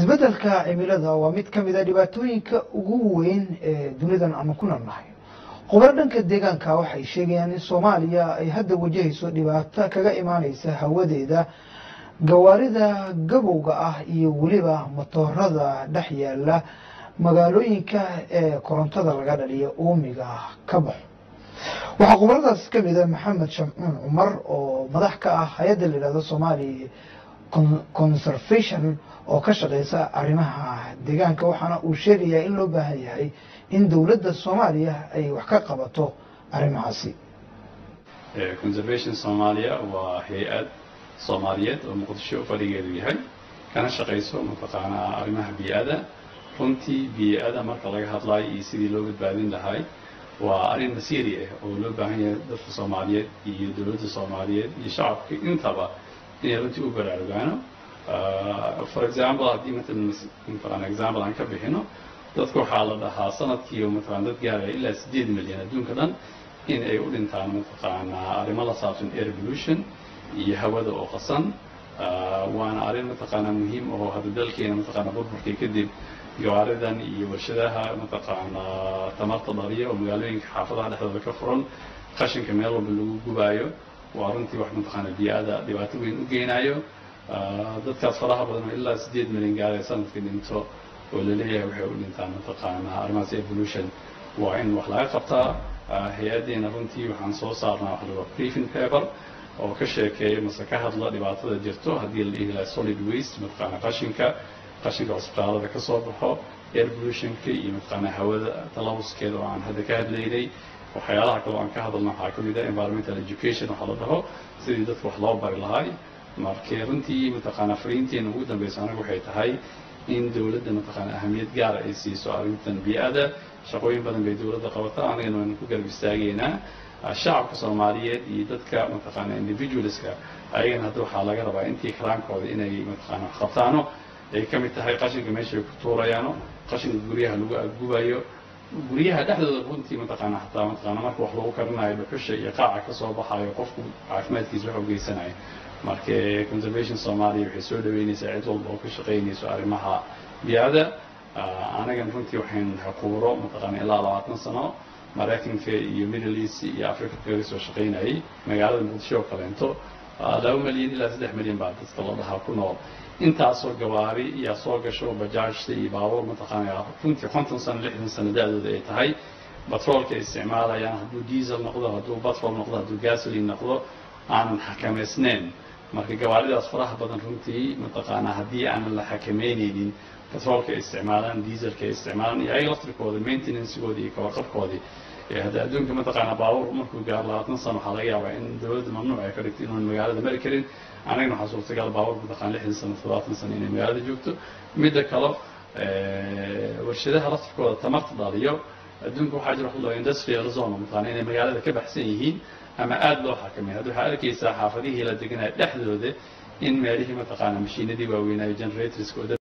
isbeddelka cimilada waa mid ka mid a dhibaatooyinka ugu weyn ee dunidan aanu ku noolnahay khubaro dhanka deegaanka waxay sheegayaan in soomaaliya ay hadda wajahayso dhibaato kaga imaaneysa hawadeeda gawaarida gabowga ah iyo weliba motoorada dhex yaala magaalooyinka ee korontada laga dhaliyo uumiga ka baxo waxaa khubaradaas ka mid a maxamed shamcuun cumar oo madax ka ah hay-adda la yidhahdo somaali conservation oo ka shaqeysa arrimaha deegaanka waxaana uu sheegayaa in loo baahan yahay in dowladda soomaaliya ay wax ka qabato arrimahaasi conservation soomaaliya waa hay-ad soomaaliyeed oo muqdisho fadhigeedu yahay kana shaqayso mataqaanaa arrimaha bii-ada runtii bii-ada marka laga hadlayo iyo sidii loo badbaadin lahay waa arrin masiiri ah oo loo baahan yahay dadka soomaaliyeed iyo dowladda soomaaliyeed iyo shacabka intaba inay runtii u baraarugaano for example haddii matalan mataqaana example aan ka bixino dadka waxaa la dhahaa sanadkii oo mataqana dad gaaraya ilaa siddeed milyan adduunka dhan in ay u dhintaan mataqaanaa arrimo la saabsan air pollution iyo hawada oo qasan waana arrin mataqaanaa muhiim oo hadda dalkeena mataqaana burburkii kadib gawaaridan iyo warshadaha mataqaanaa tamarta dhaliya oo magaalooyinka xaafadaha dhexdooda ka furan qashinka meel walba lagu gubaayo waa runtii wax mataqaana bii-ada dhibaato weyn u geynayo dadkaas faraha badan oo ilaa siddeed milyan gaaraya sanadkii dhinto oo laleeyahay waxay u dhintaan mataqaanaa arrimahaas evolution waa in wax laga qabtaa hay-addeena runtii waxaan soo saarnaa wax laga briefing paper oo ka sheekeeya mase ka hadla dhibaatada jirto haddii la dhihi lahay solid waste mataqaana qashinka qashinka cusbitaalada ka soo baxo air pollutionka iyo mataqaanaa hawada talawuskeeda oo aan hadda ka hadlaynay waxyaalaha kale oo aan ka hadalna waxaa ka mid ah environmental education waxaa la dhaho sidii dadka wax loo bari lahay markee runtii mataqaanaa fariinteena ugu dambeysa anagu waxay tahay in dowladda mataqaana ahamiyad gaara ay siiso arrintan bii-ada shaqooyin badan bay dowladda qabataa anagana waanu ku garab istaageynaa shacabka soomaaliyeed iyo dadka mataqaana individualska ayagana hadda waxaa laga rabaa intii karaankooda inay mataqaana wax qabtaano ay ka mid tahay qashinka meeshay ku tuurayaano qashinka guryaha lagu aggubayo guryaha dhexdooda runtii mataqaana hataa mataqaana marka wax lagu karinayo dhuxusha iyo qaaca ka soo baxayo qofku caafimaadkiisa wax u geysanayo marka conservation soomaaliya waxay soo dhaweynaysaa cid walba oo ka shaqaynayso arrimaha bii-ada anagana runtii waxayn xuquuro mataqaana ilaa labaatan sano maraykanka iyo middle east iyo africa kaga soo shaqaynayay magaalada muqdisho oo kaleento laba milyan ilaa saddex milyan baa dadka la dhahaa ku nool intaasoo gawaari yaa soo gasho bajaajta iyo baabuur mataqaana runtii konton sano lixdan sano da-dooda ay tahay batroolka ay isticmaalayaan hadduu diesel noqdo hadduu batrol noqdo hadduu gasoline noqdo aanan xakamaysneyn marka gawaaridaas faraha badan runtii mataqaanaa haddii aanan la xakameyneynin batroolka ay isticmaalaan dieselka ay isticmaalaan iyo ayaga laftirkooda maintenancegoodii iyo kawarqabkoodii hadda adduunka mataqaanaa baabuur markuu gaaro labaatan sano waxaa laga yaabaa in dowladda mamnuuc ay ka dhigto inuun magaalada mari karin anagana waxaa suurtagal baabuur mataqana lixdan sano toddobaatan sano inay magaalada joogto midda kale warshadaha laftirkooda tamarta dhaliyo adduunka waxaa jira wax loo industrial zone mataqana inay magaalada ka baxsan yihiin ama aada loo xakameyn hadda waxaa arkaysaa xaafadihii la deganaya dhexdooda in meelihii mataqaana mashiinadii waaweynaayo generatorska